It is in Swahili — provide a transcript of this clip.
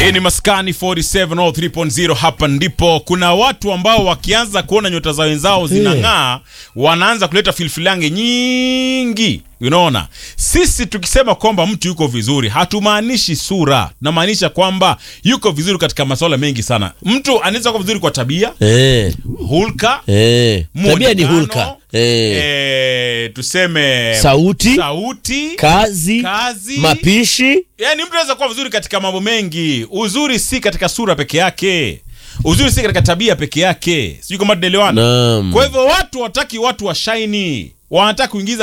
Hii ni Maskani 47 or 3.0. Hapa ndipo kuna watu ambao wakianza kuona nyota za wenzao zinang'aa, wanaanza kuleta filfilange nyingi. Unaona, sisi tukisema kwamba mtu yuko vizuri hatumaanishi sura, tunamaanisha kwamba yuko vizuri katika masuala mengi sana. Mtu anaweza kuwa vizuri kwa tabia, Eh, hulka, eh. Tabia ni muonekano, hulka. Eh. eh, tuseme Sauti, sauti kazi, kazi. mapishi. Yaani mtu anaweza kuwa vizuri katika mambo mengi. Uzuri si katika sura peke yake, uzuri si katika tabia peke yake. Sijui kama tunaelewana. Naam. Kwa hivyo watu wataki watu wa shaini, wanataka kuingiza